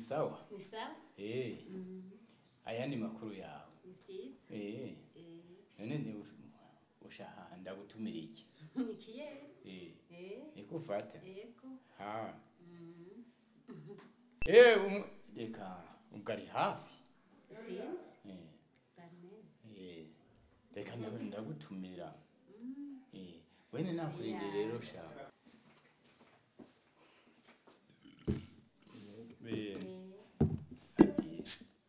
sawa ni sawa eh Mm, aya ni makuru yawe ni vyiza eh Eh, none ni ushaka ndagutumira iki ikiyeri eh Eh, nikufata yego ha Mm, eh um, reka ugari hafi sinzi eh bamene eh reka ndaho ndagutumira Mm, eh wene nakurinde Yeah. rero sha eh eh, agiye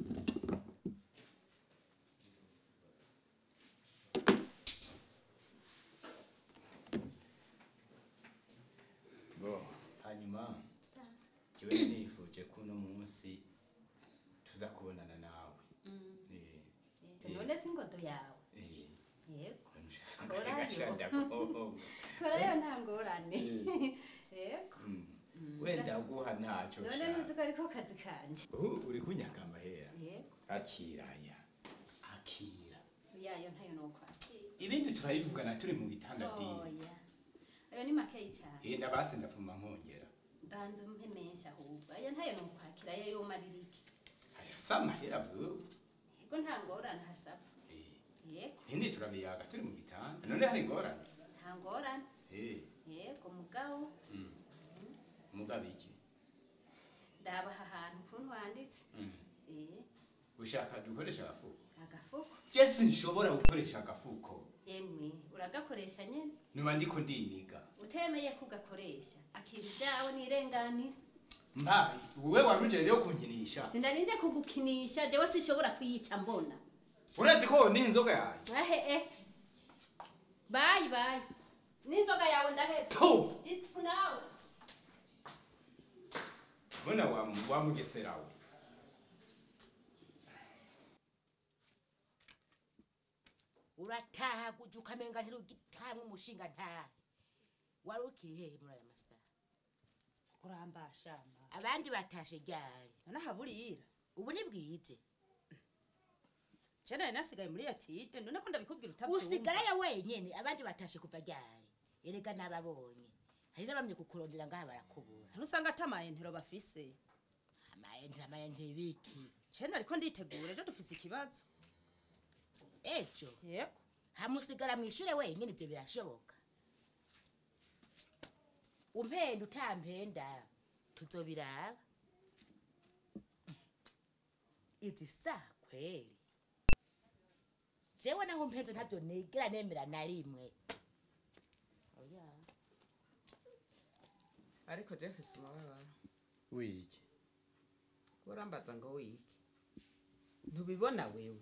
bo hanyuma sawa kiwe nifuje kuno munsi tuza kubonana nawe Mm, eh eh, none si ingodo yawe eh yego Korayo. Gashanda ko. korayo nta ngorane yego Mm. wenda guha ntacyo none sha. nuzi ko ariko kazi kanje Ubu uri kunyaka amahera yego akiraya akira yayo ntayo nokwakira ibindi turabivugana turi mu bitanda by'iyi oya ayo ni makeyi cyane yenda basi ndavuma nkongera banza umpe menshi ahubwo ayo ntayo nokwakira ayo yomarira iki aya si amahera bwo yego nta ngorane hasabwa Eh, yego ibindi turabiyaga turi mu bitanda none hari ingorane nta ngorane Eh, yego mugabo mm. mugabo iki ndabaha ahantu ukuntu wanditse Mm. eh ushaka dukoresha agafuko agafuko je sinshobora gukoresha agafuko yemwe uragakoresha nyene nuba ndiko ndiniga utemeye kugakoresha akira ibyawe nirenganira mbaye wowe waruje rero kunkinisha sindarinje kugukinisha jewe sishobora kuyica mbona urazi ko ni inzoga yanjye ahe eh bayi bayi n'inzoga yawe ndahetse tu itu nawe mbona wa wa mugeserawe urataha kuja ukamenga ntirugitamwe umushinga ntahe wari ukiri hehe muri aya masaha kurambashamba abandi batashe ryari nanahaburira ubu ntibwije je nari nasigaye muri yatide none ko ndabikubwira utavyumva usigarayo wenyene abandi batashe kuva ryari erega nababonye hari n'abamye kukurondera ngaha barakubura ntusanga atamaye ntero bafise amayente amayente biki je nariko nditegura ejo dufise ikibazo ejo yego hamusigara mwishure wenyene ivyo birashoboka umpenda utampenda tuzobiraba izi saa kweli jewe naho mpenze ntavyo nigera nemera na rimwe oya ariko je mfise umubabaro wiki urambaza ngo wiki ntubibona wewe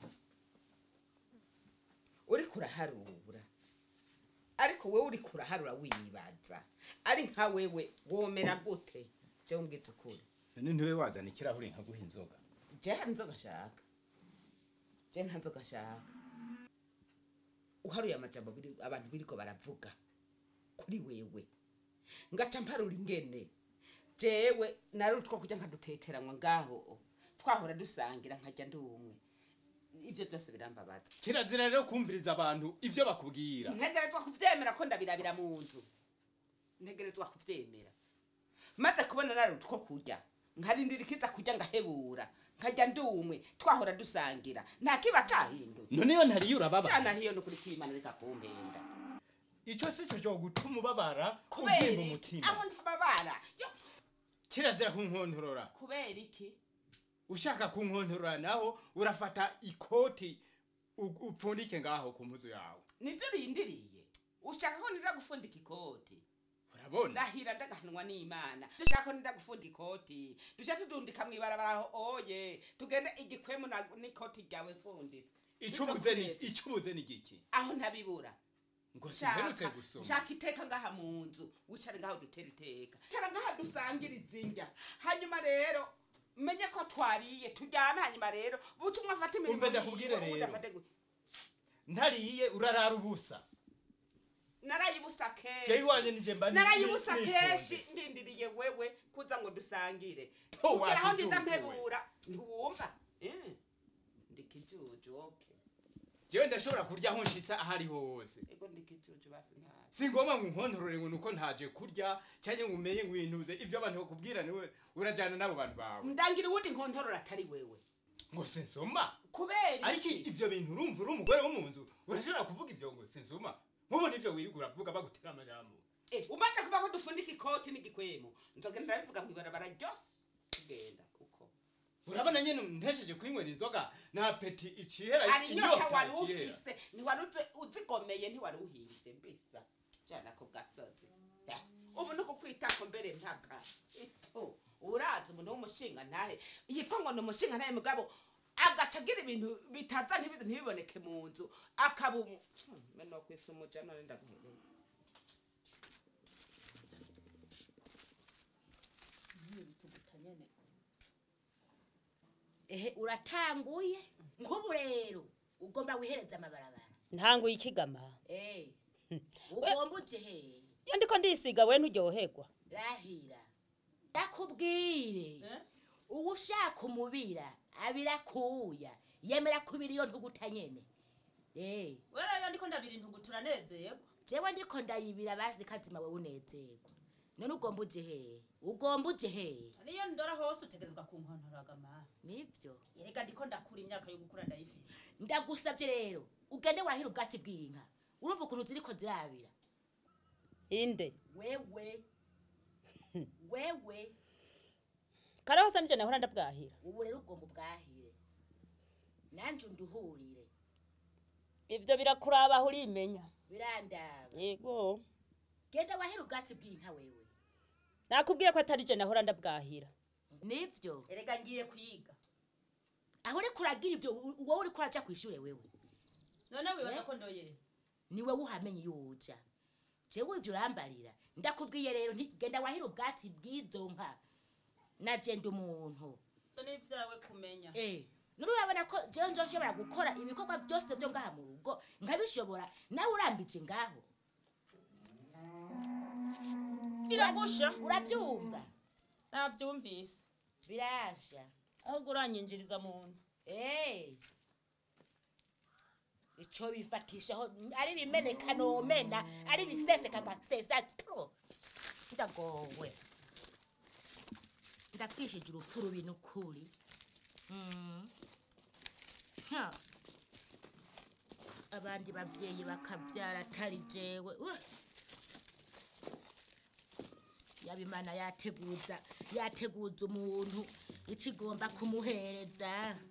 uriko uraharura ariko wewe uriko uraharura wibaza ari nka wewe womera gute je umbwiza ukuri none ntiwe wazana ikirahuri nkaguha inzoga je hari inzoga nshaka je nta nzoga nshaka uharuye amajambo biri- abantu biriko baravuga kuri wewe ngaca mparura ingene jewe nari utwo kujya nkaduteteranwa ngaho twahora dusangira nkajya ndi umwe ivyo byose birambabaza kirazira rero kumviriza abantu ivyo bakubwira ntegerezwa kuvyemera ko ndabirabira mu nzu ntegerezwa kuvyemera maze kubona nari utwo kurya nkarindira ikiza kurya ngahebura nkajya ndi umwe twahora dusangira nta kiba cahindutse none iyo ntariyo urababa cana hiyo nukuri kwimana reka kumpenda ico si cyo cyo gutuma ubabara kubera uvyimba iki? umutima aho ntibabara Yo, kirazira kunkontorora kubera iki ushaka kunkontorora naho urafata ikoti u- upfundike ngaho ku mpuzu yawe nivyo rindiriye ushaka ko nira gufundika ikoti urabona ndahira ndagahanwa n'imana dushaka ko nira gufunda ikoti dusha tudundika mw'ibarabara aho oye tugende igikwemu na- n'ikoti ryawe mfunditse icubuze ni icubuze ni giki aho ntabibura ngo simperutse Shaka- gusoma shaka iteka ngaha mu nzu wicare ngaho dutera iteka cara ngaha dusangira izindya hanyuma rero menye ko twariye turyame hanyuma rero buca umwe afata imirimo Umve ndakubwire yiwe, uwundi rero. afate gu- ntariye urarara ubusa narayibusa kenshi jewe iwanje nije mba ni- narayibusa ni- kenshi nitonze. ndindiriye wewe kuza ngo dusangire Ho, kugira aho ndinda wakijujuwe. mpebura ntiwumva Eh, ndi kijuju okay jewe ndashobora kurya aho nshitsa aho ariho hose ego ndikijuju basi ntazi si ngombwa ngo nkontorore ngo nuko ntaje kurya cyangwa ngo umenye ngo wintuze ibyo abantu bakubwira niwe urajyana n'abo bantu bawe ndangira uwundi nkontorora atari wewe ngo sinsoma kubera ariko iki ivyo bintu urumva uri umugore wo mu nzu urashobora kuvuga ivyo ngo sinsoma nk'ubu nivyo wirirwa uravuga bagutera amajambo Eh, umaze kuba ko dufundika ikoti n'igikwemo nzogenda ndabivuga mu ibarabara ryose tugenda uko urabona nyene ntesheje kwinywera inzoga na peti icihera hari inyota wari icihera. ufise ntiwari uzi- uzigomeye ntiwari uhimbye mbisa jana ku gasozi Eh, ubu nuko kwitako mbere mpaka ito urazi umuntu w'umushinga ntahe yitwa ngo ni umushinga ntahe mugabo agaca agira ibintu bitaza ntibi- ntibiboneke mu nzu akaba umu Hmm, meno kwisa umujana nenda guhumura ehe uratanguye nk'ubu rero ugomba wihereza amabarabara ntanguye ikigama Eh, ugomba uje hehe iyo ndiko ndisiga we nturyoherwa rahira ndakubwire uwo ushaka umubira abira kuya yemera kubira iyo ntuguta nyene Eh, wera iyo ndiko ndabira intugu turanezerwa jewe ndiko ndayibira bazi kazima wewe unezerwa none ugomba uje hehe ugomba uje hehe niyo ndora hose utegerezwa kunkontoraga mama nivyo erega ndiko ndakura imyaka yo gukura ndayifise ndagusabye rero ugende wahira ubwatsi bw'inka urumva ukuntu ziriko zirabira inde wewe wewe kare hose nije nahora ndabwahira ubu rero ugomba ubwahire nanje unduhurire ivyo birakuraba aho urimenya birandaba yego genda wahira ubwatsi bw'inka wewe nakubwiye ko atari je nahora ndabwahira nivyo erega ngiye kwiga aho uriko uragira ivyo u- wowe uriko uraja kw'ishure wewe none wibaza Eh? ko ndoye ni wewe uhamenye iyo uja jewe ivyo urambarira ndakubwiye rero nti genda wahira ubwatsi bw'izo nka naje ndi umuntu none ivyawe kumenya Eh, none urabona ko jewe nzoshobora gukora ibikorwa byose byo ngaha mu rugo nkabishobora nawe urambije ngaho biragusha urabyumva navyumvise biransha ahubwo uranyinjiriza mu nzu Eh. ico bifatishaho ari bimeneka nomena ari biseseka ngasesa tro ndagowe ndapfishije urupfu rubi n'ukuri Mm. Ha. abandi babyeyi bakabyara atari jewe Uh. yaba imana yateguza yateguza umuntu ico igomba kumuhereza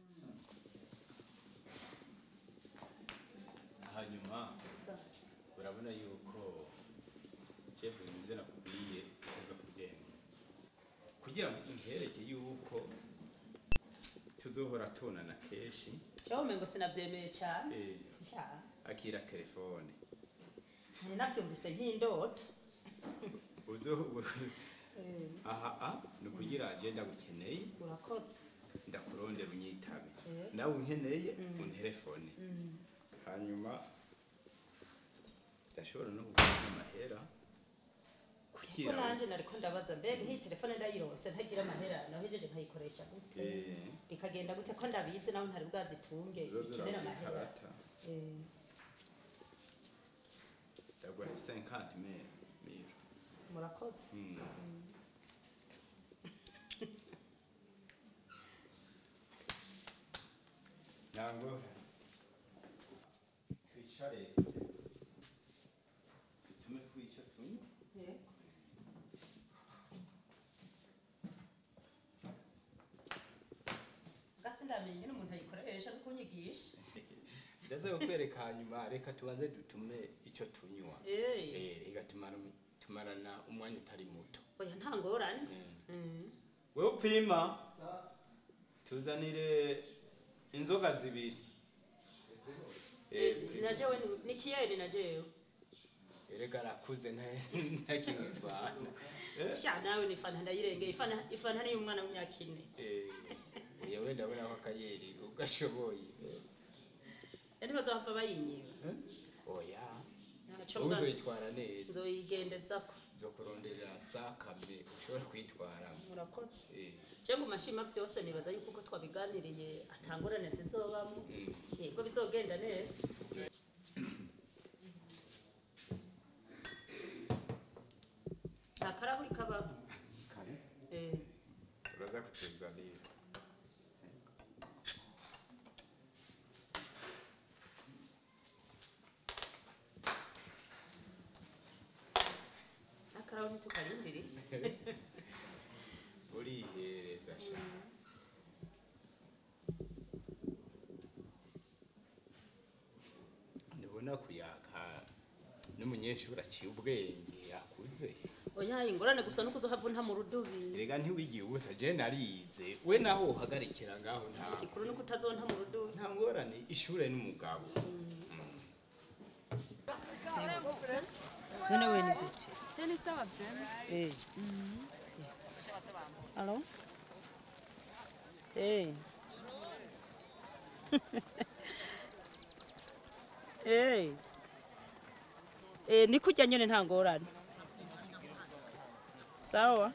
hanyuma urabona yuko chef ibyo nakubwiye utaza kugenda kugira ngo ntereke yuko tuzohora tunana kenshi cyawe umengo sinavyemeye cane eh, sha akira telefone nari navyumvise nk'indoto uzo aha a ni ukugira agenda gukeneye urakoze ndakurondera unyitabe Eh. nawe unkeneye unterefone hanyuma ndashobora no kuguha amahera ko kugira nanje nariko ndabaza mbega iyi telefone ndayironse ntagira amahera nahejeje nkayikoresha gute Eh. bikagenda gute ko ndabizi naho ntari bwazitunge zozo ikenera uramuha amahera ikarata Eh, ndaguha 50 mille mille murakoze Mm. ntabwo twicare tume kwica tunywa Eh. gasi ndamenye n'umuntu ayikoresha no kunyigisha ndaza kukwereka hanyuma reka tubanze dutume icyo tunywa Eh. Eh, reka tumara- tumarana umwanya utari muto oya nta ngorane Mm. Mm. wewe upima tuzanire inzoga zibiri Eh, na jewe ni- ni kiyeri na jewe erega arakuze ntakimuvana sha nawe ni fanta ndayirengeye ifana ifanta ni umwana w'imyaka ine yewe ndabona ko akayeri ugashoboye yani bazahava bayinyiba oya ntaco wowe mbanza uzoyitwara neza nzoyigendezako nzokurondera usakame ushobora kwitwaramo murakoze Eh, je mu mashima byose nibaza yuko uko twabiganiriye atangorane zizobamo mm. yego bizogenda neza nta karahuri kabaho kare Eh, uraza kutuzanira akarahuri tukarindiri urihereza sha ndabona kuyaka n'umunyeshuri aciye ubwenge akuze oya ingorane gusa nuko uzohava unta mu rudubi rega ntiwigiye ubusa je narize we naho uhagarikira ngaho nta ikuru nuko utazonta mu rudubi nta ngorane ishure n'umugabo none we ni gute Je ni sawa vyema. Eh. Alo? Eh. Eh. Eh, ni kurya nyene nta ngorane. Sawa.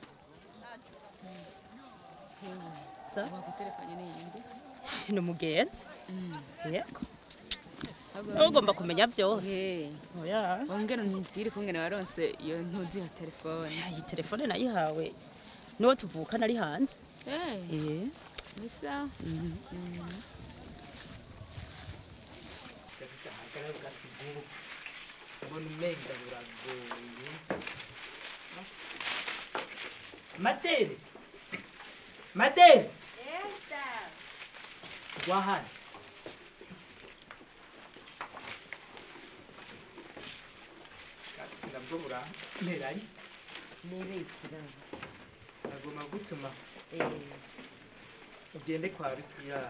Sawa. Wakutelefanye n'iyindi. Ni umugenzi. Yego. Ahubwo Ugomba kumenya vyose. Eh, Oya. wongera umbwire kungene waronse iyo ntuzi ya telefone. Iyi telefone nayihawe. Niwo tuvukana ari hanze. Eh, Eh. ni sawa. gafite ahagarara gasigaye mbona umenga buragoye madere madere wahana gafite nabwo burameranye nirekera nagomba gutuma ugende kwa rusira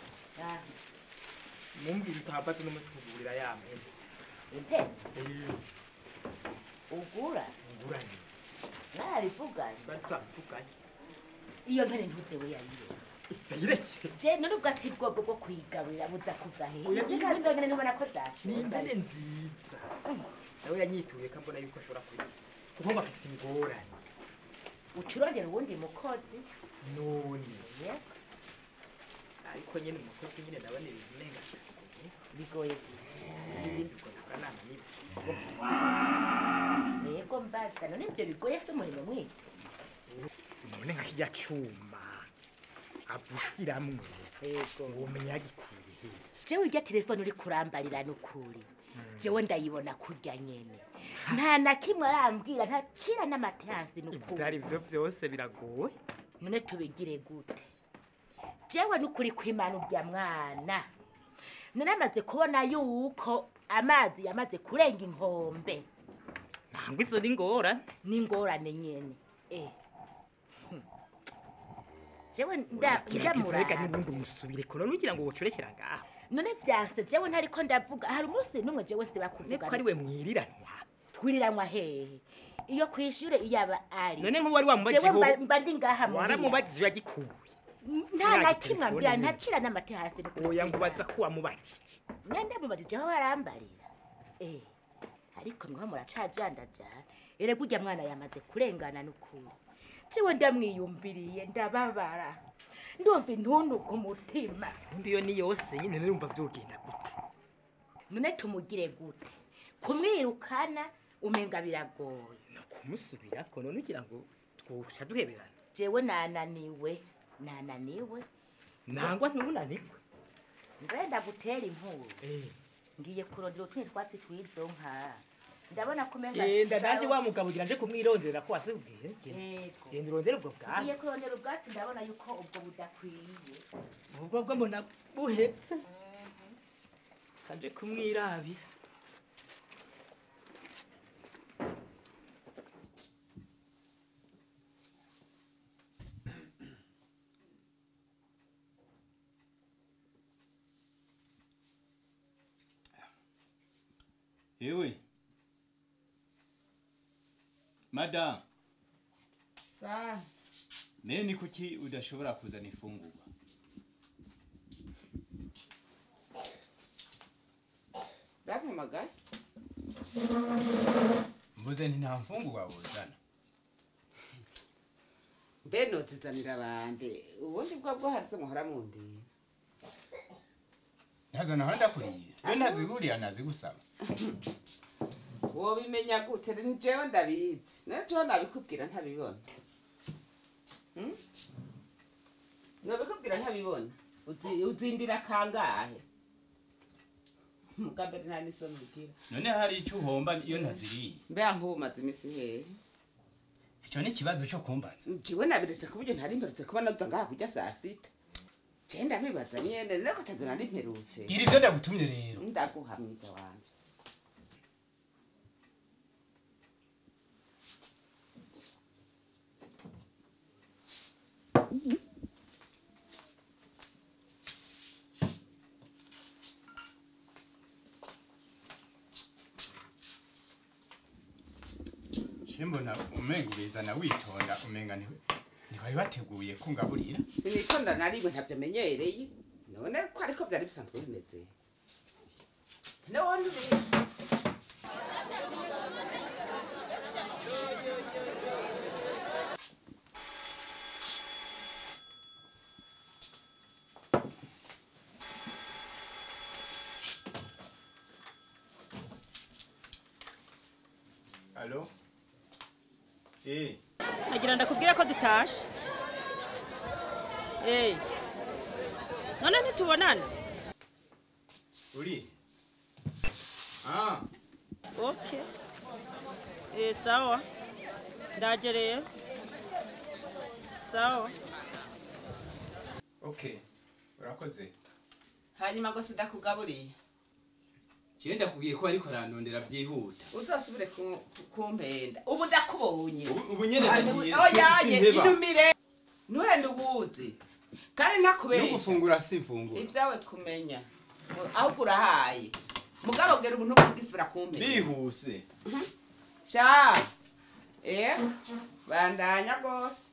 mumbwira utahambaze n'umunsi kugurira ya mpene intebe ugura nguranye narivuganye bari twavuganye iyo mpene ntuze we yayire ndayireke je none ubwatsi bwobwo bwo kuyigaburira buza kuva hehe Oya, nzi kandi zonyene ntubona ko zashoje ni impene nziza nawe yanyituye ko mbona yuko ashobora kuyiga kuko ngo afise ingorane ucurondera uwundi mukozi none yego ariko nyine umukozi nyine ndabona ibintu umenga bigoye ibindi ubwo tukanama n'ibyo yego mbaza none ivyo bigoye se umurimo mwinshi none nka kirya cuma avugiramwo yego ubumenyi yagikuye he jewe irya telefone uri kurambarira n'ukuri jewe ndayibona kurya nyene nta na kimwe arambwira ntacira n'amateransi n'ukuri ivyari vyo vyose biragoye none tubigire gute jewe n'ukuri kw'imana urya mwana naramaze kubona yuko amazi yamaze kurenga inkombe ntabwo izo ni ngorane n'ingorane nyene eh. Hmm. jewe nda- gerageza reka ndamuraba n'ubundi umusubire ko none ugira ngo wocurekera ngaho none vyanse jewe ntariko ndavuga hari umunsi n'umwe jewe siba niko kuvuga ari we mwiriranwa twiriranwa hehe iyo kwishure iyaba ari none nk'uwari jewe wamubajijeho mba- mba ndi ngaha muhira. waramubajije yagikuye nta na Uriya kimwe telefone ambwira nyene. ntacira n'amate hasi n'ukuri oya kw'Imana. nkubaza ko wamubajije mwende mubajijeho barambarira eh ariko mwa muracajandajana erega urya mwana yamaze kurengana n'ukuri jewe ndamwiyumviriye ndababara ndumva intuntu ku mutima undi iyo ni yose nyine numva vyogenda gute none tumugire gute kumwirukana umenga biragoye no kumusubirako none ugira ngo twoca duheberana jewe nananiwe nananiwe nangwa ntubunanirwe ngenda gutera inkuru Eh, ngiye kurondera utundi twatsi twizo nka ndabona ko umenga genda naje wa mugabo ugira nje kumwirondera ko wasubwiye yego genda urondere ubwo bwatsi ngiye kurondera ubwatsi ndabona yuko ubwo budakwiye ubwo bwo mbona buhetse kanje kumwirabira yewe madamu sa naye ni kuki udashobora kuzana ifungurwa bampamagaye mvuze nti nta mfungurwa wuzana mbe nozizanira abandi ubundi bwo bwo harizo muhora mundira ntazo naho ndakuriye iyo ntaziguriya nazigusaba wobimenya gute ni jewe ndabizi najewe nabikubwira ntabibona Hmm? nobikubwira ntabibona Uzi- uzindira kangahe muga mbere nta n'isoni ugira none hari icyo uhomba iyo ntaziriye mbega nk'ubu maze iminsi hehe icyo ni ikibazo cyo kumbaza jiwe nabiretse ku buryo ntari mperutse kuba naza ngaha kurya saa sita je ndabibaza nyene rero katazi nari mperutse gira ibyo ndagutumye rero ndaguha mwiza wanje shimbona umenga ubizana witonda umenga ntiwe ntiwari wateguye kungaburira sinitonda na rimwe ntavyo menyereye none ko ariko vyari bisanzwe bimeze none ubizi alo eh nagira ndakubwira ko dutashe Eh. none ntitubonana uri ah okay Eh, sawa ndaje rero sawa okay urakoze hanyuma ngo sindakugaburiye kiye ndakubwiye ko ariko arandondera byihuta uzosubire ku- kumpenda ubu ndakubonye Ubu- ubu nyene ndagiye oyaye sinheba inumire ntuhende ubuzi kandi no nakubesha gufungura simfungura ibyawe kumenya ahubwo urahaye mugabo bwira ubuntu bwigisubira kumpenda bihuse sha eh bandanya rwose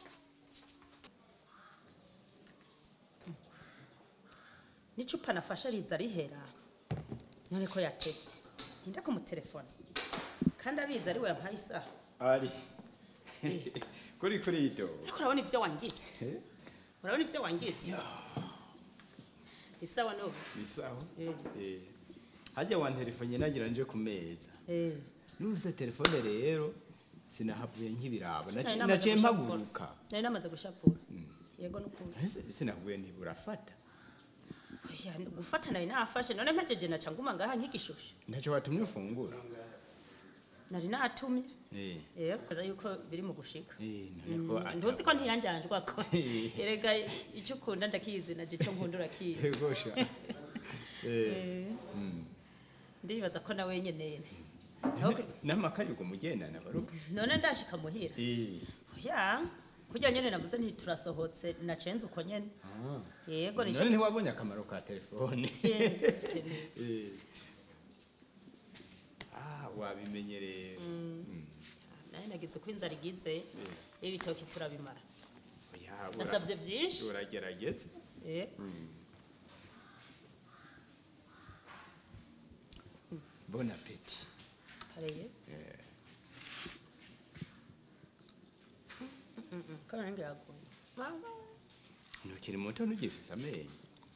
n'icupa nafashe riza rihera none ko yatebye ntinda kumutelefona kandi abizi ari we yampaye isaha ari kuri kuri ito ariko urabona ibyo wangitse urabona ibyo wangitse isawa n'ubu bisaho Eh. eh hajya wa telefone nagira nje ku meza Eh. nuse telefone rero sinahavuye nk'ibirabo Nari Naci- namaze naciye gushapura. mpaguruka nari namaze gushapura yego n'ukuri Ese- sinahuye ntiburafata Oya, gufata nari nafashe none mpejeje naca nguma ngaha nk'igishusho ntacyo watumye ufungura nari natumye eh yego kaza yuko biri mu gushika eh none ko ata- ntuzi ko ntiyanjanjwa ko erega icyo ukunda ndakizi naje icyo nkunda urakizi Egosha. eh Eh, mm. ndibaza ko nawe nyene n'amakayi uko mugendana baruka none ndashika muhira eh ya kurya nyene navuze nti turasohotse nacenze uko nyene yego none nico ntiwabonye akamaro ka telefone Eh. ah wabimenye rero Mm. naye nagize uko inzara igize ibitoki turabimara Oya, ura- nasabye byinshi uragerageza Eh, bon appetit pareye ko nange yagoye ntukiri muto ntugifise amenyo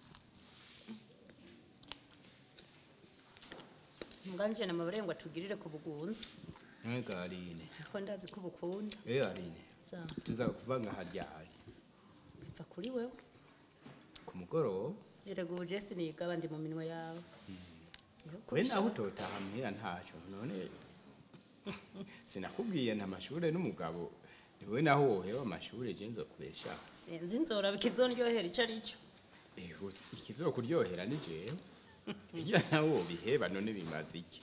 muganje na mabare ngo atugirire ku bugunzi mwega aline ariko ndazi ko ubukunda eyo aline sa tuza kuvanga haryari biva kuri wewe ku mugoroba erega ubu jesi niga abandi mu minwe yawe Iyo we kurusha- nawe utotaha muhira ntacyo none sinakubwiye nta mashure n'umugabo niwe naho wohewe amashure je nzokubesha sinzi inzora bikizondyohera ico ari cyo Ego, ikizokuryohera ni jewe iya nawe wobiheba none bimaze iki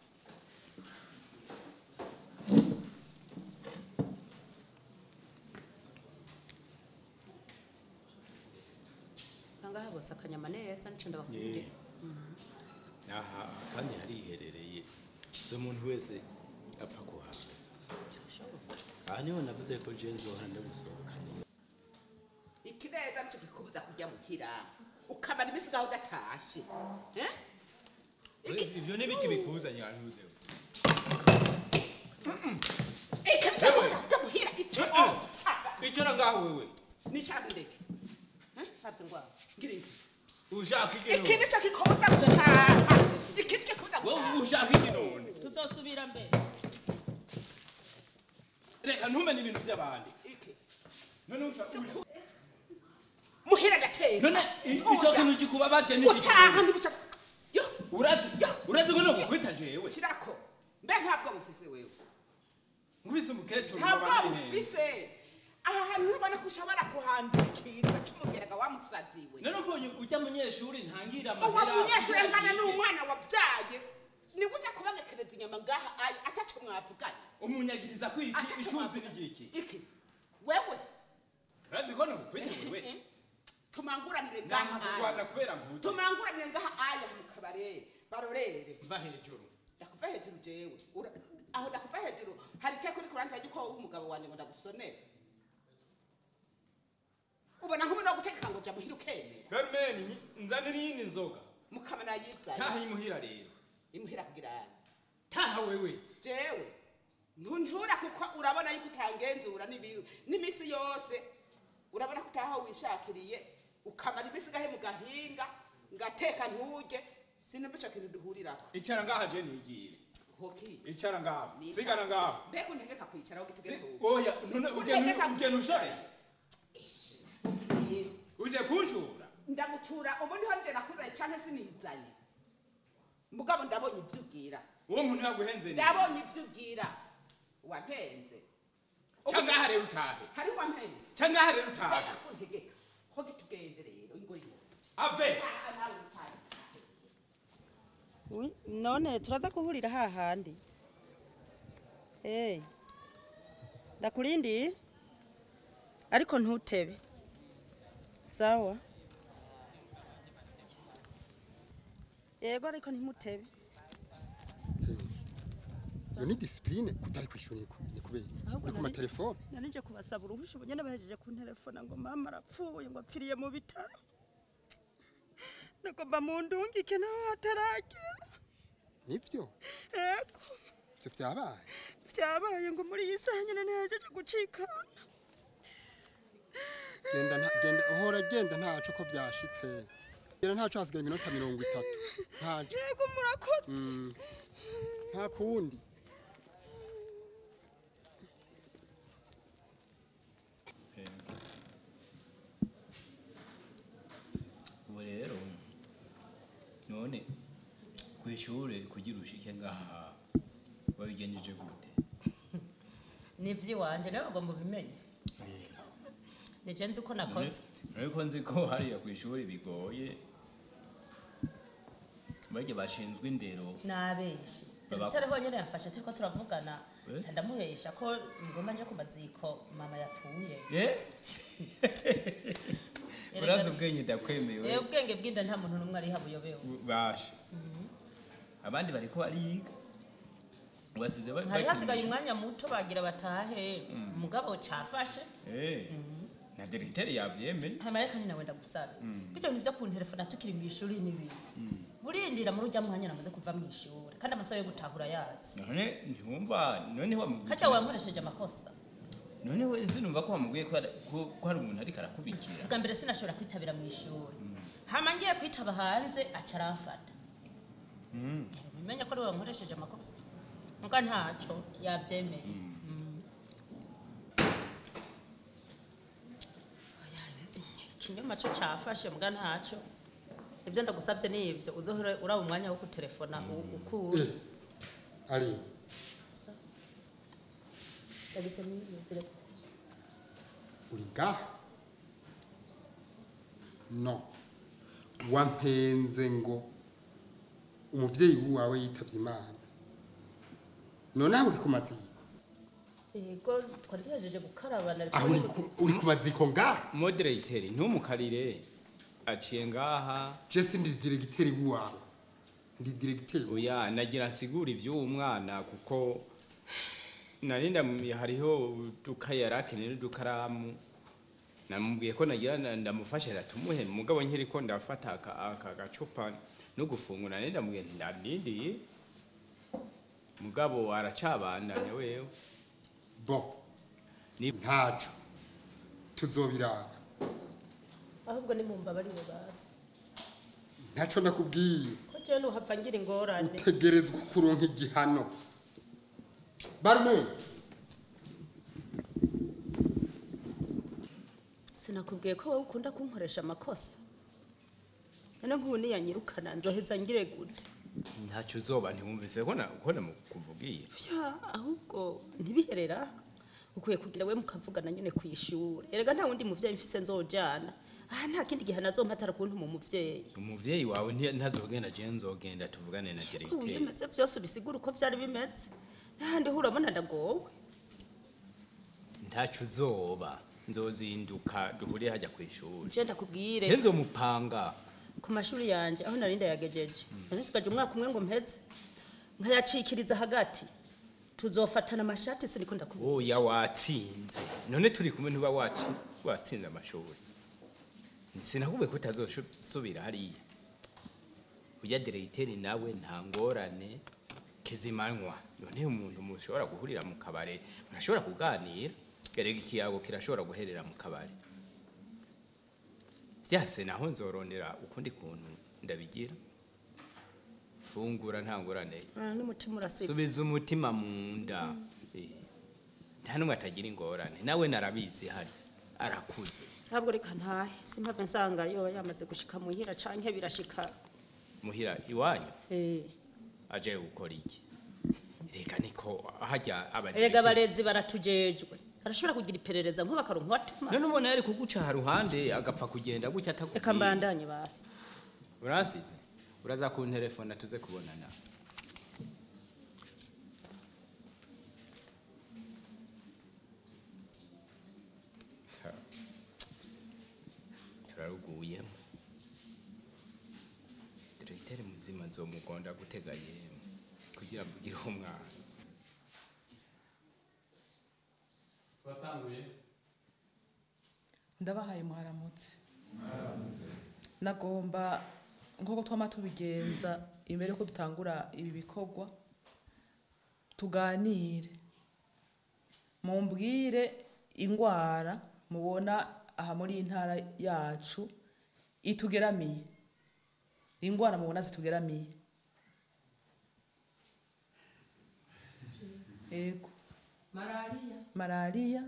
kanga habotse akanyama neza nico ndabakundira aha kandi hariherereye so umuntu wese apfa kuhaza aha niho navuze ko je nzohora ndagusohoka ikineza nico kikubuza kurya muhira ukamara iminsi ngaho udatashe Eh? Iki- ivyo n'ibiki bikuzanye wantuze ikintu cyo kurya muhira ico icara ngaho wewe nishaka ndeke hafi ngwabo ngira iki ushaka iki iki nico kikoza gutaha iki nico kikoza wowe gutaha ushaka iki none tuzosubira mbere reka ntumenye ibintu by'abandi iki none ushaka muhira gateka none i- ico kintu gikubabaje ni iki gutaha ntibica yo urazi urazi ko nobukwita jewe kirako mbe ntabwo bufise wewe nkubise umukecuru ntabwo mubabane neza. bufise aha hantu urabona ko ushobora kuhandikiriza kimugeraga wamusaziwe none ubonye ujya munyeshuri ntangira uwo amahera munyeshuri kugira angana yige. n'umwana wabyaye niwe uza kubagekereza inyama ngaha ayi ataco mwavuganye umunyagiriza ko iki Ataco icuzi mwavuganye. n'igiki iki wewe urazi ko nobukwita wewe tumanguranire ngaha ntakurwana aya kubera nkuta tumanguranire ngaha aya mu kabare barorere mva hejuru ndakuva hejuru jewe Ura- aho ndakuva hejuru hari iteko uri kurantira yuko wowe umugabo wanjye ngo ndagusonere ubona nk'ubu no gutegeka ngo jya muhira ukemera Carmen nzanira iyindi nzoga mukama nayizaye taha imuhira rero imuhira kugira yanjye taha wewe jewe ntuntura kuko urabona yuko utangenzura n'ibi- n'iminsi yose urabona ko utaha wishakiriye ukamara iminsi gahe mu gahinga ngateka nturye sinumva ico kintu duhurirako icara ngaha je nigire hoki icara ngaha sigana ngaha mbega untegeka kwicara aho gitugere Si- oya none Utegeka- ugena ugena ushore uje kunshura ndagucura ubu ndiho nje nakuzanye canke sinizanye mugabo ndabonye ibyo ubwira uwo muntu yaguhenze ni ndabonye ibyo ubwira wampenze ca ngaha rero utahe hari wampenze ca ngaha rero utahe mbega kuntegeka ho gitugende rero ingoyi ave Taha nawe utahe. Ui, none turaza guhurira hahandi hey. ndakurindi ariko ntutebe sawa yego ariko ntimutebe iyo ni disipurine kutari ku ishuri ni ku- ni kubera iki Ahubwo uri ku nari- matelefone nanije kubasaba uruhusha ubu nyene bahejeje kunterefona ngo mama arapfuye ngo apfiriye mu bitaro nagomba mundungike naho hataragera nivyo ego ivyo vyabaye vyabaye ngo muri iyi saha nyene ntihejeje gucikana genda nta- genda uhora genda ntaco ko vyashitse genda ntaco hasigaye iminota mirongo itatu ntaco yego murakoze Mm. nta kundi ubu rero none ku ishuri kugira ushike ngaha wabigenjeje gute ni ivy'iwanje nawe bagomba ubimenye nije nzi ko nakoze ariko nzi ko hariya ku ishuri bigoye barya bashinzwe indero nabeshi Baba- dogiteri honyene yafashe turiko turavugana Eh? ca ndamuhesha ko ngomba nje ku maziko mama yapfuye Eh? Erega- urazi ubwenge ndakwemewe Eh, ubwenge bw'inda nta muntu n'umwe ariha buyobewe basha abandi bariko bariga basize ba- hari hasigaye bakinisha. umwanya muto bagira batahe umugabo cafashe Eh, na diregiteri yavyemeye hama reka nyina wenda gusaba bityo bintu vyo kunterefona tukiri mu ishuri n'ibintu burindira muri urya mwanya namaze kuva mu ishuri kandi amasaha yo gutahura yazi none ntiwumva none wamubwiye harya wankoresheje amakosa none we sinumva ko wamubwiye ko hari- ko- ko hari umuntu ariko arakubikira bwa mbere sinashobora kwitabira mu ishuri hama ngiye kwitaba hanze aca aramfata umenya ko ari we wankoresheje amakosa muga ntaco yavyemeye Mm. Oya, ikinyoma co cafashe muga ntaco ivyo ndagusavye ni ivyo uzohora uraba umwanya wo gutelefona u- ukura Eh, ari Yagize ni- direct. uri ngaha no wampenze ngo umuvyeyi wawe yitavye imana none aho uri ku maziko yego twari tuhejeje gukaraba nari aho uri ku- uri ku maziko ngaha moderateri ntumukarire aciye ngaha je sindi diregiteri wawe ndi diregiteri oya nagira nsigura ivy'uwo mwana kuko nari ndam- hariho udukaye yari akeneye n'udukaramu namubwiye ko nagira na- ndamufasha tumuhe mugabo nkiri ko ndafata aka aka gacupa no gufungura nari ndamubwiye nti ndandindiye mugabo aracabandanya wewe bon Ni- ntaco tuzobiraba ahubwo ni mu mbabarire basi ntacyo nakubwiye ko jewe nuhava ngira ingorane utegerezwa kuronka igihano barume sinakubwiye ko wowe ukunda kunkoresha amakosa none nk'ubu niyanyirukana nzoheza ngire gute ntacyo uzoba ntiwumvise ko na- ko namukuvugiye ya ahubwo ntibiherera aha. ukwiye kugira we mukavugana nyine ku ishuri erega nta wundi muvyeyi mfise nzojana aha nta kindi gihe nazompatara kuntuma umuvyeyi umuvyeyi wawe nti- ntazogenda je nzogenda tuvugane na ubu diregiteri bimeze vyose ubisigura uko vyari bimeze n'ahandi ho urabona ndagowe ntacyo uzoba nzozinduka duhurire hajya ku ishuri je ndakubwire je nzomupanga ku mashuri yanje aho nari ndayagejeje nasigaje umwaka umwe ngo mpeze nkayacikiriza hagati tuzofatana amashati siniko ndakubwira oya watsinze none turi kumwe ntuba waci- watsinze amashuri sinakubwiye ko utazosubira hariya ujya diregiteri nawe nta ngorane kizimanywa none umuntu mushobora guhurira mu kabare murashobora kuganira erega ikiyago kirashobora guherera mu kabare byase naho nzorondera ukundi kuntu ndabigira fungura nta ngorane Ah, n'umutima urasibye subiza umutima mu nda Eh, nta n'umwe atagira ingorane nawe narabizi harya arakuze ntabwo reka ntahe simpave nsanga yoba yamaze gushika muhira canke birashika muhira iwanyu eh aje gukora iki reka niko hajya erega abadirekiteri abarezi baratujejwe arashobora kugira iperereza nko bakaronka uwatuma none ubona yari kuguca haruhande agapfa kugenda gutya reka atakubwiye mbandanye basi uransize uraza kunterefona tuze kubonana Ha. turaruguyemo diregiteri muzima nzomugonda gutega yemwe kugira mvugire uwo mwana twatanguye ndabahaye mwaramutse nagomba nk'uko twama tubigenza imbere yuko dutangura ibi bikorwa tuganire mumbwire ingwara mubona aha muri iyi ntara yacu itugeramiye ingwara mubona zitugeramiye ego malariya malariya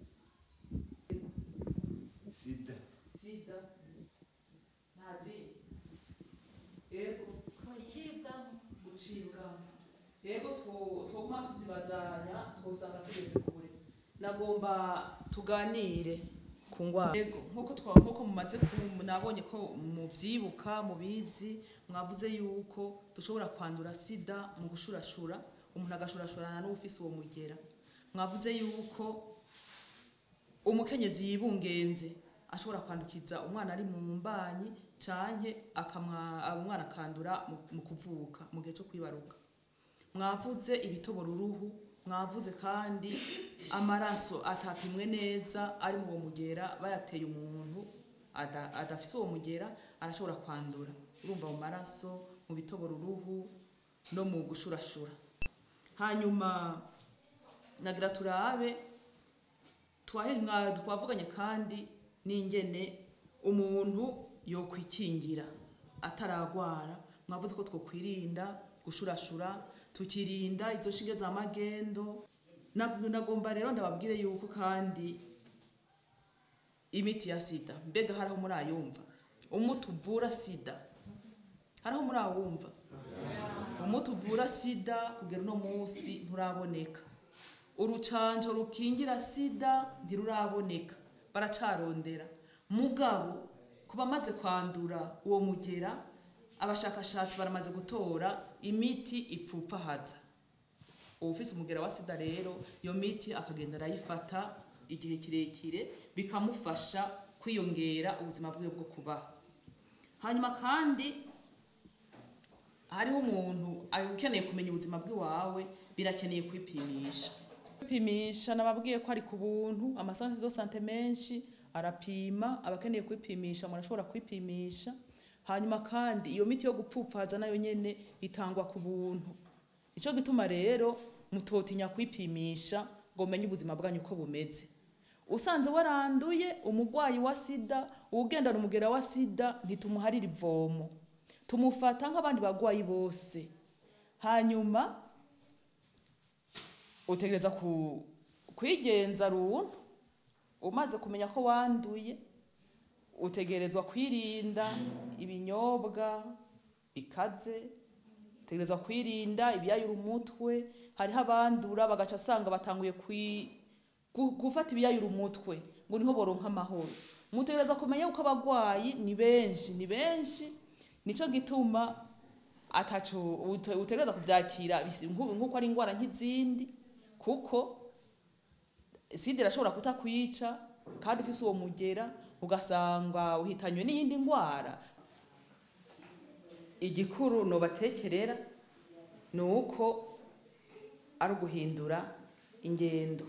sida sida ntazi ego ikibwamo gucibwamo yego two- twoguma tuzibazanya twosanga tugeze kure nagomba tuganire ku ngwara yego nkuko twa nkuko mumaze ku- nabonye ko mubyibuka mubizi mwavuze yuko dushobora kwandura sida mu gushurashura umuntu agashurashurana n'ufise uwo mugera mwavuze yuko umukenyezi yibungenze ashobora kwandukiza umwana ari mu mbanyi canke akamwa abo umwana akandura mu- mu kuvuka mu gihe cyo kwibaruka mwavuze ibitobora uruhu mwavuze kandi amaraso atapimwe neza ari mu uwo mugera bayateye umuntu ada- adafise uwo mugera arashobora kwandura urumva mu maraso mu bitobora uruhu no mu gushurashura hanyuma nagira turabe twahe mwa- twavuganye kandi n'ingene umuntu yokwikingira ataragwara mwavuze ko twokwirinda gushurashura tukirinda izo shinge za magendo Nag- nagomba rero ndababwire yuko kandi imiti ya sida mbega hariho muri ayumva umuti uvura sida hariho muri awumva umuti uvura sida kugera uno munsi nturaboneka urucanco rukingira sida ntiruraboneka baracarondera mugabo ku bamaze kwandura uwo mugera abashakashatsi baramaze gutora imiti ipfupfahaza uwufise umugera wa sida rero iyo miti akagenda arayifata igihe kirekire bikamufasha kwiyongera ubuzima bwiwe bwo kubaho hanyuma kandi hariho umuntu ukeneye kumenya ubuzima bw'iwawe birakeneye kwipimisha kwipimisha nababwiye ko ari ku buntu amasansi do sante menshi arapima abakeneye kwipimisha murashobora kwipimisha hanyuma kandi iyo miti yo gupfupfaza nayo nyene itangwa ku buntu ico gituma rero mutotinya kwipimisha ngo mumenye ubuzima bwanyu uko bumeze usanze waranduye umurwayi wa sida uwugendana umugera wa sida ntitumuharira ivomo tumufata nk'abandi barwayi bose hanyuma utegereza ku, kwigenza runtu umaze kumenya ko wanduye utegerezwa kwirinda ibinyobwa bikaze utegerezwa kwirinda ibiyayura umutwe hariho abandura bagaca asanga batanguye kwi- gu- gufata ibiyayura umutwe ngo niho boronka amahoro mutegereza kumenya yuko abagwayi ni benshi ni benshi nico gituma ataco ute- utegereza kuvyakira bisi- nku- nkuko ari ingwara nk'izindi kuko sida irashobora kutakwica kandi ufise uwo mugera ugasanga uhitanywe n'iyindi ndwara igikuru nobatekerera ni uko ari uguhindura ingendo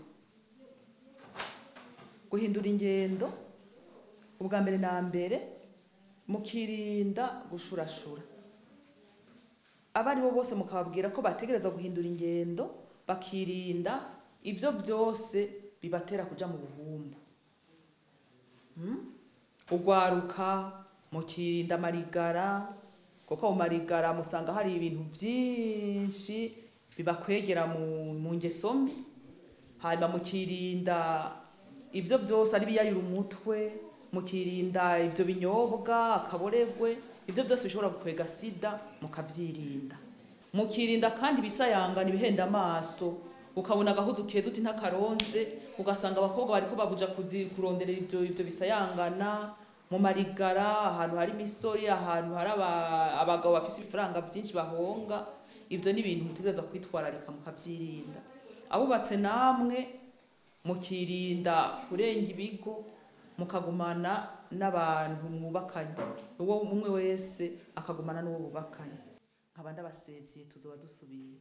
guhindura ingendo ubwa mbere na mbere mukirinda gushurashura abo ari bo bose mukababwira ko bategereza guhindura ingendo bakirinda ibyo byose bibatera kuja mu buhumbu Hmm? ugwaruka mukirinda amarigara kuko mu marigara musanga hari ibintu byinshi bibakwegera mu, mu ngeso mbi hanyuma mukirinda ibyo byose ari biyayura umutwe mukirinda ibyo binyobwa akaboregwe ibyo byose bishobora gukwega sida mukabyirinda mukirinda kandi ibisayangana ibihenda amaso ukabona agahuzu keza uti ntakaronze ugasanga abakobwa bariko babuja kuzi- kuronderera ibyo ibyo bisayangana mu marigara ahantu hari imisori ahantu hari aba- abagabo bafise ibifaranga byinshi bahonga ibyo ni ibintu mutegereza kwitwararika mukabyirinda abubatse namwe mukirinda kurenga ibigo mukagumana n'abantu mwubakanye uwo umwe wese akagumana n'uwo bubakanye nkaba ndabaseziye tuzoba dusubira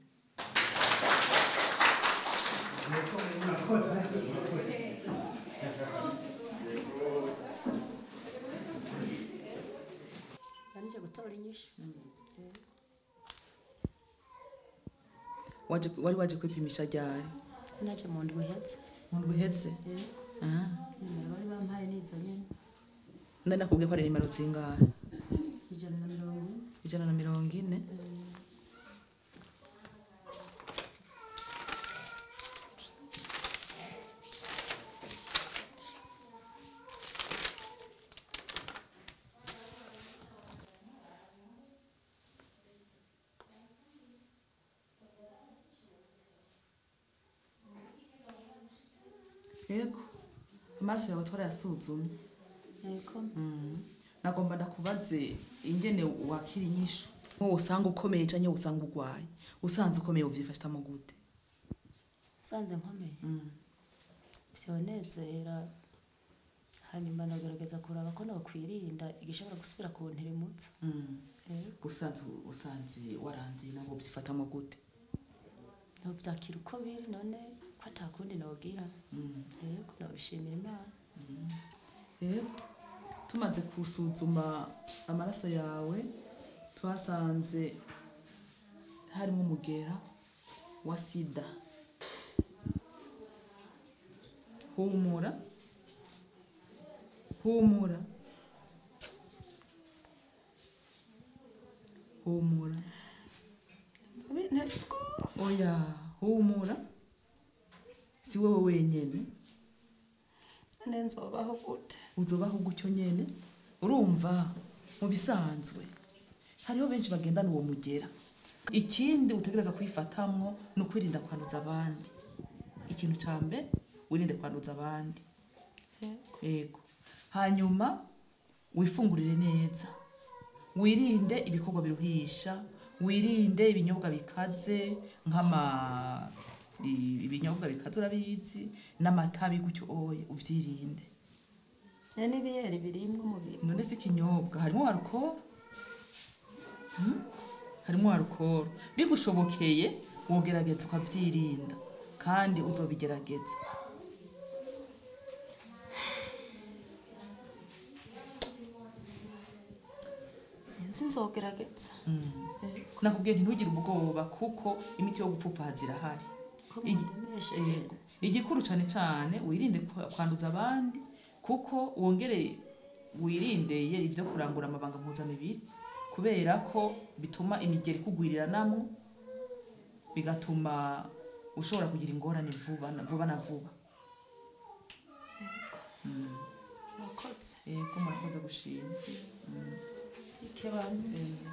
nanije gutora inyishu waje wari waje kwipimisha ryari naje mu ndwi ihetse mu ndwi iheze Ah. nimero bari bampaye n'izo nyene nari nakubwiye ko ari nimero zingahe ijana na mirongo ine ijana na mirongo ine yego amaraso yawe twarayasuzumye yego Mm. nagomba ndakubaze ingene wakira inyishu nko usanga ukomeye canke usanga ugwaye usanze ukomeye uvyifashamo gute usanze nkomeye Mm. vyonezera hanyuma nagerageza kuraba ko nokwirinda igishobora gusubira kuntirimutsa Mm. yego usanze usanze waranduye nabo vyifatamo gute novyakira uko biri none ko atakundi nogira Mm. yego nobishimira imana yego tumaze gusuzuma amaraso yawe twasanze harimo umugera wa sida humura humura humura oya humura si wowe wenyene nenzobaho gute uzobaho gutyo nyene urumva mu bisanzwe hariho benshi bagendana uwo mugera ikindi utegereza kwifatamwo ni ukwirinda kwanduza abandi ikintu ca mbere wirinde kwanduza abandi yego hanyuma wifungurire neza wirinde ibikorwa biruhisha wirinde ibinyobwa bikaze nk'ama i- ibinyobwa bikaze urabizi n'amatabi gutyo oye uvyirinde ne n'ibiyeri birimwo umubiri none si ikinyobwa harimo alcohol Hmm? harimo alcohol bigushobokeye wogerageza ukavyirinda kandi uzobigerageza sinzi nzogerageza nakubwiye nti ntugire ubwoba kuko imiti yo gupfupfaha zirahari ko Igi- mundemesheje Yego. igikuru cyane cyane wirinde kwa- kwanduza abandi kuko wongere wirindeye ibyo kurangura amabanga mpuzamibiri kubera ko bituma imigeri ikugwiriranamo bigatuma ushobora kugira ingorane vuba na vuba na vuba Mm. murakoze yego murakoze gushima Mm. ikebanye Eh.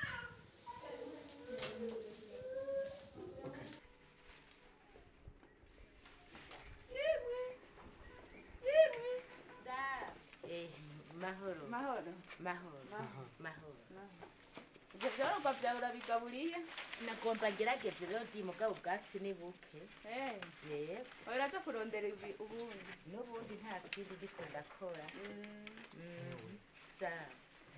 Eh, mahoro mahoro mahoro mahoro ibyo byororwa byawe urabigaburiye nagomba ngerageze rero ndi mugabo ubwatsi ni buke Eh, yego uraza kurondera ibi ubundi n'ubundi nta kindi ndiko ndakora Mm, sawa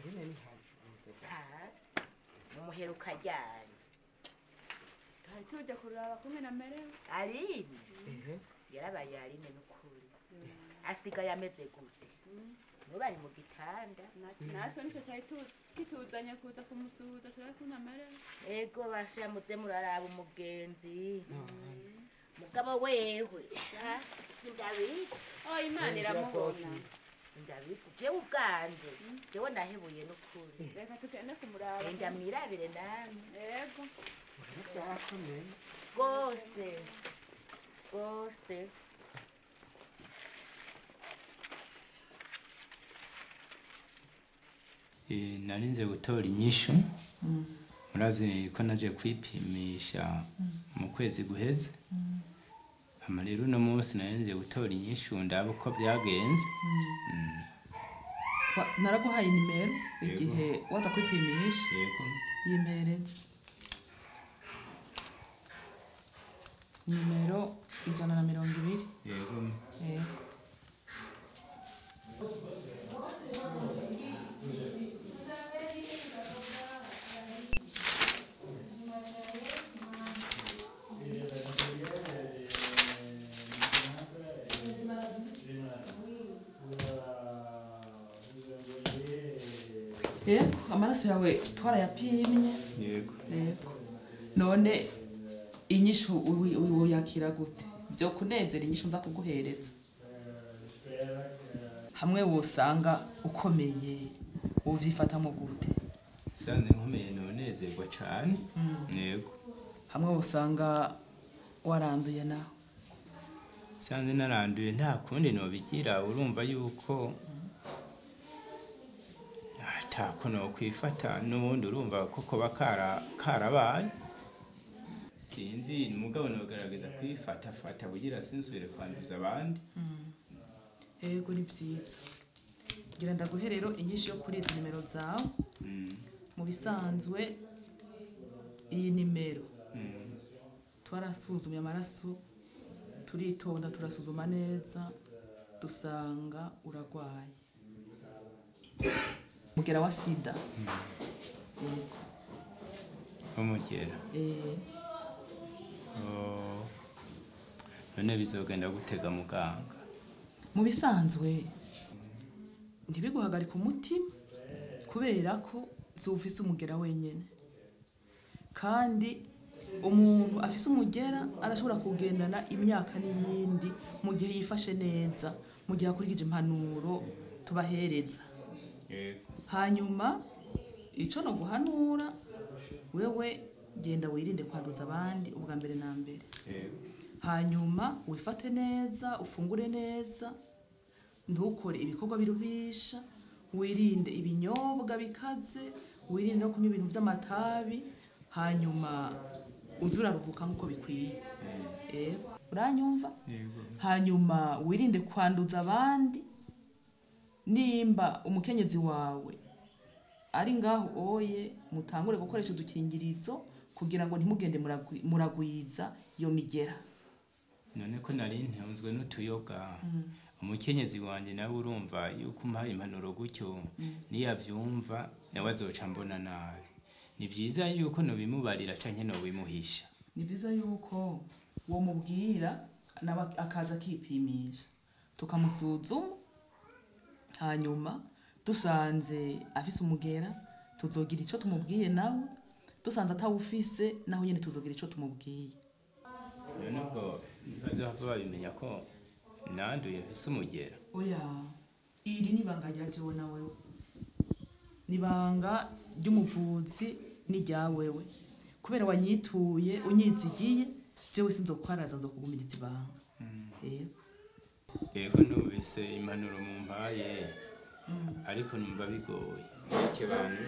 ha mumuheruka ryari twari tujya kuraba kumwe na merewe aline yarabaye aline n'ukuri asigaye ameze gute ntubari mu gitanda natwe nicyo cyari tu- kituzanye kuza kumusuhuza turabe kumwe na merewe ego bashamuze muraraba umugenzi mugabo wewe ha, sindabizi oh imana iramubona sindabizi jewe ubwanje jewe nahebuye n'ukuri reka tugende kumuraba enda mwirabire namwe yego rwose rwose Eh, nari nze gutora inyishu murazi ko naje kwipimisha mu kwezi guheze hama rero uno munsi nari nje gutora inyishu ndaba uko byagenze Wa- naraguhaye nimero igihe waza kwipimisha yego yimpereze nimero ijana na mirongo ibiri yego yego yego amaraso yawe twarayapimye yego yego none inyishu uwi- uwi- woyakira gute byo kunezera inyishu nza kuguhereza hamwe wosanga ukomeye wovyifatamo gute sanze nkomeye nonezerwa cane yego hamwe wosanga waranduye nawe sanze naranduye nta kundi nobigira urumva yuko atako nokwifata n'ubundi urumva ko koba kara- karabaye sinzi mugabo nogerageza kwifatafata kugira sinsubire kwanduza abandi yego ni vyiza gira ndaguhe rero inyishu yo kuri izi nimero zawe Mm, mu bisanzwe iyi nimero mm, twarasuzumye amaraso turitonda turasuzuma neza dusanga uragwaye mugera wa sida yego umugera eh, Oh, none bizogenda gutega muganga mu bisanzwe ntibiguhagarika umutima kubera ko si ufise umugera wenyine kandi umuntu afise umugera arashobora kugendana imyaka n'iyindi mu gihe yifashe neza mu gihe akurikije impanuro tubahereza yego hanyuma icyo no guhanura wewe genda wirinde kwanduza abandi ubwa mbere na mbere yego hanyuma wifate neza ufungure neza ntukore ibikorwa biruhisha wirinde ibinyobwa bikaze wirinde no kunywa ibintu by'amatabi hanyuma uze uraruhuka nk'uko bikwiye Yego. uranyumva yego hanyuma wirinde kwanduza abandi nimba umukenyezi wawe ari ngaho oye mutangure gukoresha udukingirizo kugira ngo ntimugende muragwi- muragwiza iyo migera none ko nari ntunzwe n'utuyoga umukenyezi wanjye nawe urumva yuko umpaye impanuro gutyo niyavyumva nawe azoca mbona nabi ni vyiza yuko nobimubarira canke nobimuhisha ni byiza yuko uwo mubwira nawe akaza akipimisha tukamusuzuma hanyuma dusanze afise umugera tuzogira icyo tumubwiye nawe dusanze atawufise naho nyine tuzogira icyo tumubwiye none ubwo ntibazava babimenya ko nanduye mfise umugera oya iri ni ibanga rya jewe na wewe ni ibanga ry'umuvuzi n'irya wewe kubera wanyituye unyizigiye jewe sinzokwaraza nzokugumiriza ibanga yego yego numvise impanuro mu mpaye ariko numva bigoye iki bantu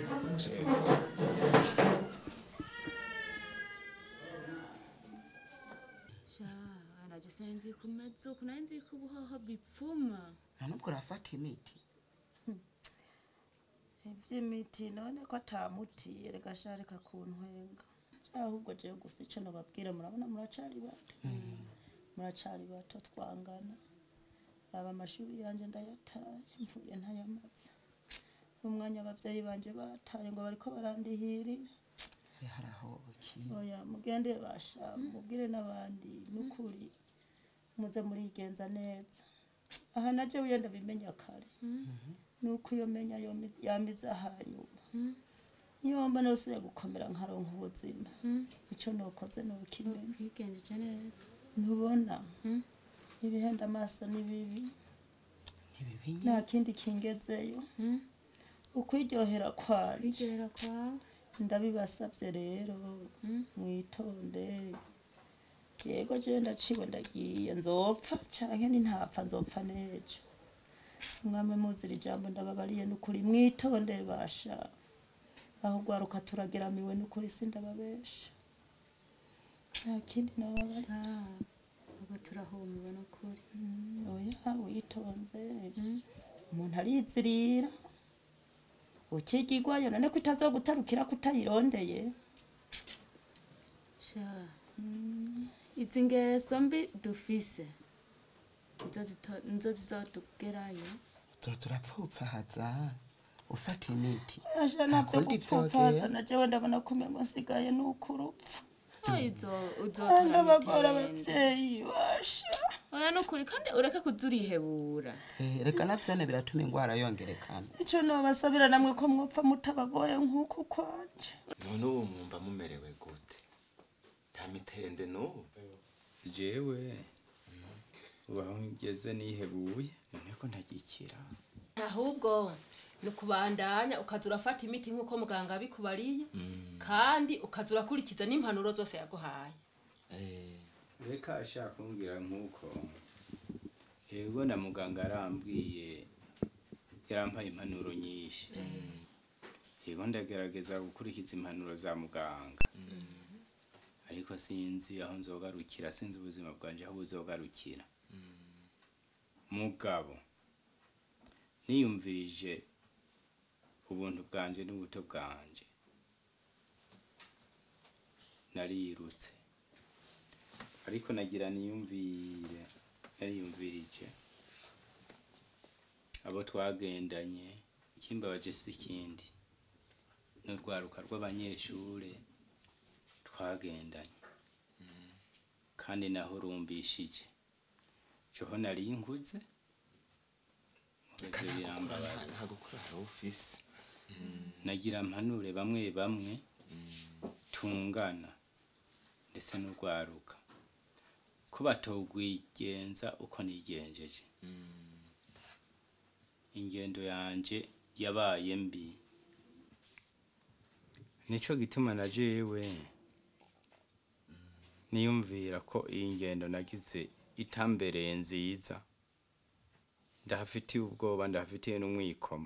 sha naje sinzi kumeza uku nari nzi ko ubuhoho bipfuma nta nubwo urafata imiti ivy'imiti none ko atamuti erega sha reka kuntwenga ahubwo jewe gusa ico nobabwira murabona muracari bato muracari bato twangana aba amashuri yanje ndayataye mvuye ntayamaze umwanya abavyeyi banje bataye ngo bariko barandihirira harahoki oya mugende basha mubwire n'abandi n'ukuri muze murigenza neza aha naje wiyo ndabimenya kare nuko iyo menya yomi- yamiza hanyuma nyomba nosuye gukomera nkaronka ubuzima ico nokoze nokimenya kwigenjeje neza ntubona ibihenda amaso ni bibi ntibibinye nta kindi kingezeyo ukwiryohera kwanje kwigerera kwawe ndabibasabye rero mwitonde yego je ndaciwe ndagiye nzopfa canke nintapfa nzopfa nejo mwame muzira ijambo ndababariye n'ukuri mwitonde basha aho ugwaruka turageramiwe n'ukuri sindababesha nta kindi nababari Ah, ubwo turahumiwe n'ukuri oya witonze umuntu arizirira ukigigwayo none ko itazogutarukira kutayirondeye sha izi ngeso mbi dufise nizo zito- nizo zizodugerayo uzoza urapfupfahaza ufata imiti asha navyo Ntakundi gupfupfaza vyogera. na jewe ndabona kumengo nsigaye n'ukurupfu uzotora ndabagora mitende abavyeyi basha oya n'ukuri kandi ureke kuza urihebura Eh, reka navyone biratuma ingwara yongerekana ico nobasabira namwe ko mwopfa mutabagoye nk'uku kwanje none ubu mwumva mumerewe gute nta mitende n'ubu jewe ubu aho ngeze nihebuye none ko ntagikira ahubwo ni ukubandanya ukaza urafata imiti nk'uko muganga abikubariye kandi ukaza urakurikiza n'impanuro zose yaguhaye Eh, reka ashaka kumbwira nk'uko yego na muganga arambwiye yarampaye impanuro nyinshi yego ndagerageza gukurikiza impanuro za muganga ariko sinzi aho nzogarukira sinzi ubuzima bwanje aho buzogarukira mugabo niyumvirije ubuntu bwanje n'ubuto bwanje narirutse ariko nagira niyumvire nariyumvirije abo twagendanye ikimbabaje si ikindi n'urwaruka rw'abanyeshure twagendanye kandi naho rumbishije joho nari nkuze mugeze birambabaza nta gukura hari ufise nagira mpanure bamwe bamwe tungana ndetse n'urwaruka ko batogwigenza uko nigenjeje ingendo yanje yabaye mbi nico gituma na jewe niyumvira ko iyi ngendo nagize itambereye nziza ndahafitiye ubwoba ndahafitiye n'umwikomo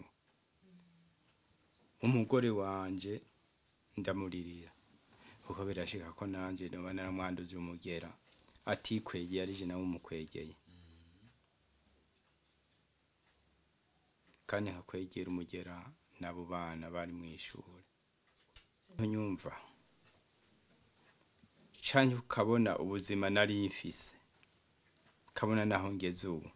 umugore wanje ndamuririra kuko birashika ko nanje noba naramwanduza umugera atikwegeye arije nawe umukwegeye kandi hakwegera umugera n'abo bana bari mu ishuri nyumva canke ukabona ubuzima nari mfise ukabona naho ngeze ubu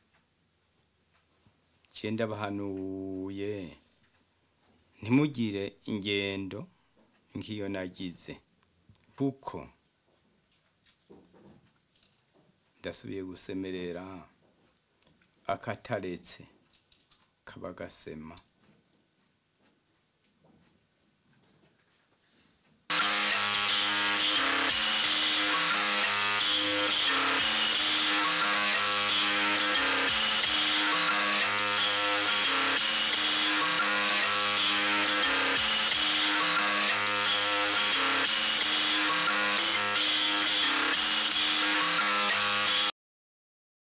ciye ndabahanuye ntimugire ingendo nk'iyo nagize kuko ndasubiye gusemerera akataretse kaba gasema